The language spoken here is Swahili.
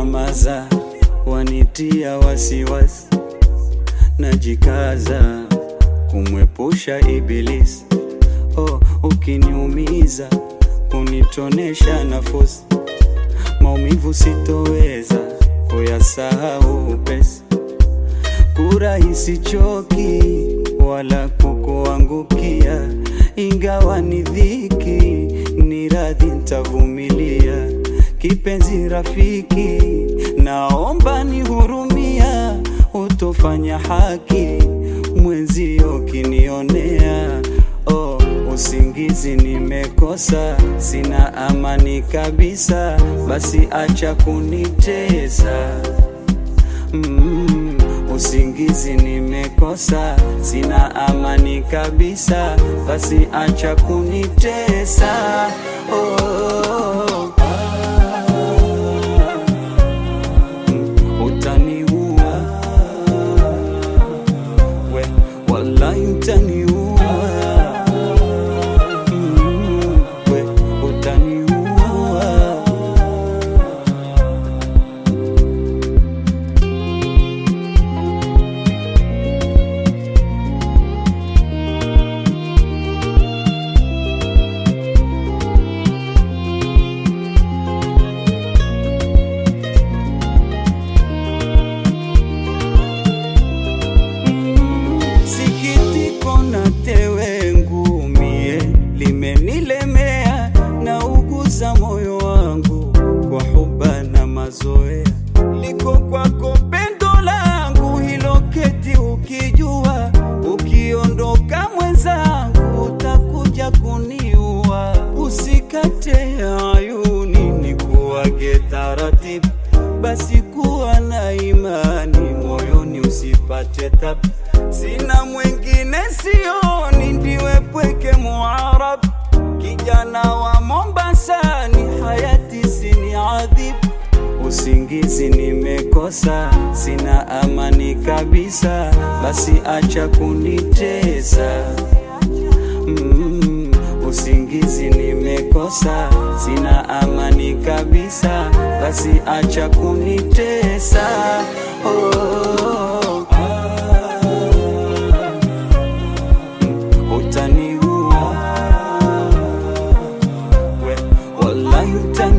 kunyamaza wanitia wasiwasi, najikaza kumwepusha Ibilisi. Oh, ukiniumiza kunitonesha nafasi, maumivu sitoweza kuyasahau upesi, kurahisi choki wala kukuangukia, ingawa ni dhiki, ni radhi ntavumilia. Kipenzi rafiki, naomba nihurumia, utofanya haki mwenzio kinionea. Oh, usingizi nimekosa, sina amani kabisa, basi acha kunitesa. Mm, usingizi nimekosa, sina amani kabisa, basi acha kunitesa. Oh, mm, utaniua we, wallahi utaniua Mm, we, utaniua Sikitiko na tewe ngumie limenilemea, na uguza moyo wangu kwa huba na mazoea. Liko kwako pendo langu hilo, keti ukijua, ukiondoka mwenzangu utakuja kuniua. Usikate ayuni nikuage taratibu, basi kuwa na imani moyoni, usipate tabu. Sina mwingine sioni, ndiwe pweke Muarab, kijana wa Mombasani, hayati sini adhibu. Usingizi nimekosa, sina amani kabisa, basi acha kunitesa. Mm, usingizi nimekosa, sina amani kabisa, basi acha kunitesa. Oh, utaniua we, wallahi utaniua